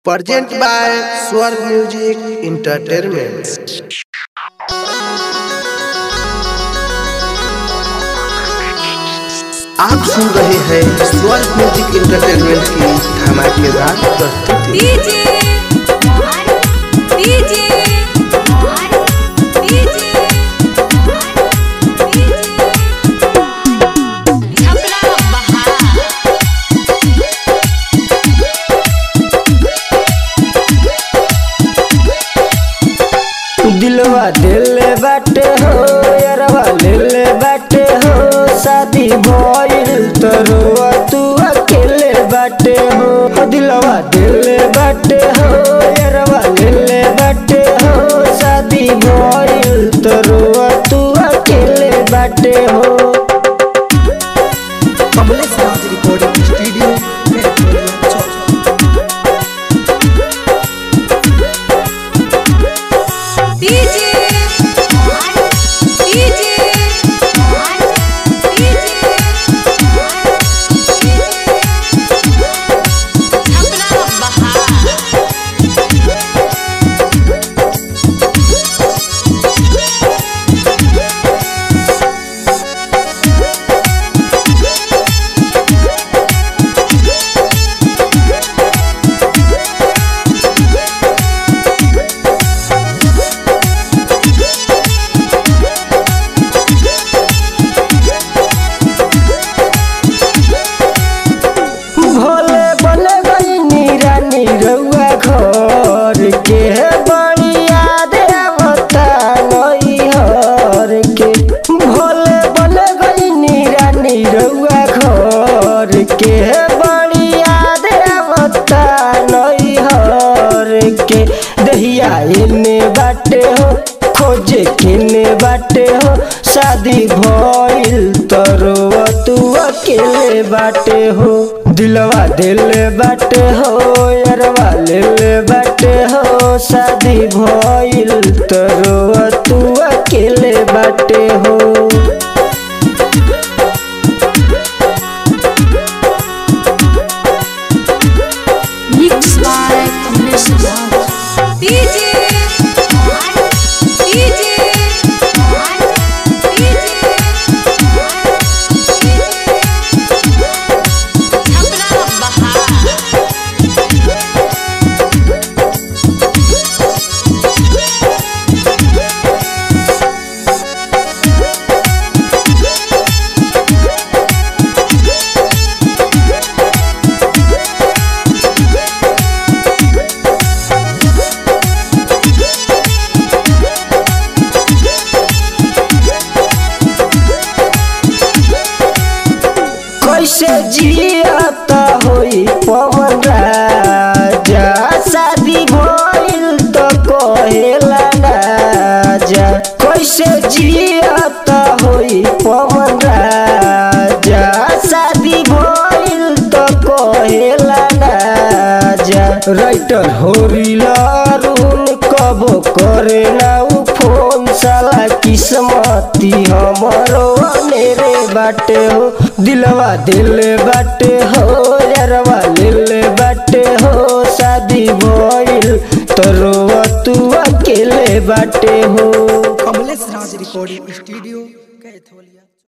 Present by Swarg Music Entertainment. आप सुन रहे हैं स्वर्ग म्यूजिक इंटरटेनमेंट की धमाकेदार प्रस्तुति DJ Mohan DJ Mohan DJ DJ Chhapra बहार दिलवा दिल बाटे हो यारवा दिल बाटे हो शादी भइल तरुआ तू अकेले बाटे हो ओ दिलवा दिल बाटे हो यारवा दिल बाटे हो शादी भइल तरुआ तू अकेले बाटे हो Kamlesh Raj recording studio DJ Mohan DJ Mohan DJ Chhapra बहार भोले बने गई रानी रउआ घर के बड़ी याद आवता नैहर के भोले बने गई रानी रउआ घर के बड़ी याद आवता नैहर के दहिया एने बाटे हो खोजे किने बाटे हो शादी भइल तरुआ तू अकेले बाटे हो दिलवा दिल बाटे हो यारवा दिल बाटे हो शादी भइल तरुआ तू अकेले बाटे हो mix by Kamlesh Raj DJ Mohan DJ Mohan DJ Chhapra बहार कैसे जियाता होई पवन राजा शादी भइल त कहेला राजा कैसे जियाता होई पवन राजा शादी भइल त कहेला राजा राइटर होरिला अरुण कबो करे ना उ फोन साला किस्मती हमरो मेरे बाटे हो दिलवा दिल बाटे हो यारवा दिल बाटे हो शादी भइल तरुआ तू अकेले बाटे हो कमलेश राज रिकॉर्डिंग स्टूडियो कैथोलिया